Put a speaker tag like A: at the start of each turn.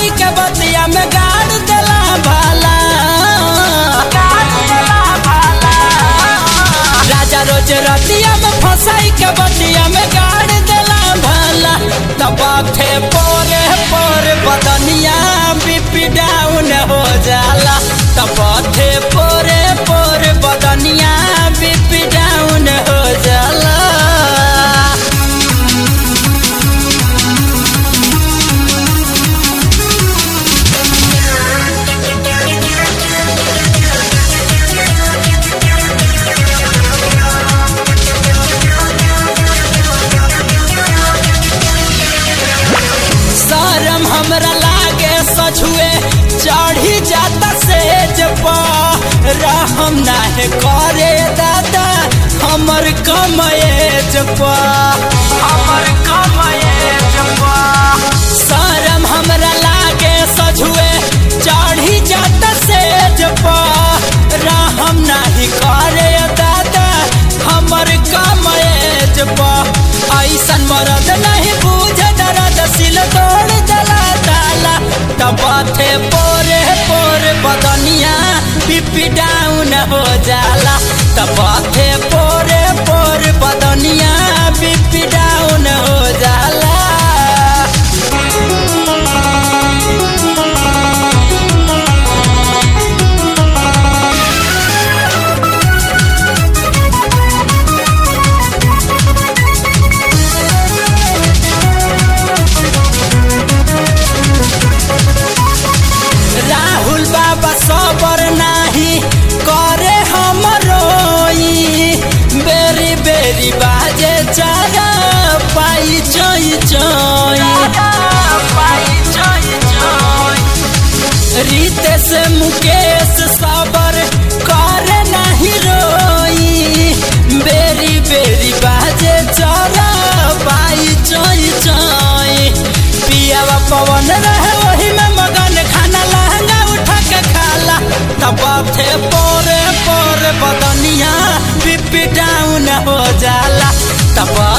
A: फसाई के बतिया में गाड़ देला भाला राजा रोज रतिया में फसाई के बतिया में गाड़ देला भाला तबाथे पोरे पोरे बदनिया बीपी डाउन हो जाला तबाथे पोरे पोरे बदनिया बीपी डाउन हो जाला शरम हमरा लागे सझुए चढ़ी जाता सेज पर रहम नाहे करे दादा हमर कमएज पर हमर कमएज पर शरम हमरा लागे सझुए चढ़ी जाता सेज पर रहम नाही करे दादा हमर कमएज पर ऐसन मरद नहीं बूझ दर्द सिल तोड़ जला ताला तबाथे पोरे पोरे बदनिया पिपी डाउन हो जाला तबाथे पोरे पोरे बदनिया पिपी डाउन हो जाला राहुल बाबा सबर नाही करे हम रोई बेरी बेरी बाजे चारा पाई चोई चोई रितेश मुकेश सबर करे नाही रोई बेरी बेरी बाजे चारा पाई चोई चोई पियावा पवन रहे वही में मगन खाना लहंगा उठा के खाला तब थे पोरे पोरे बदनिया पिपी डाउन हो जाला तब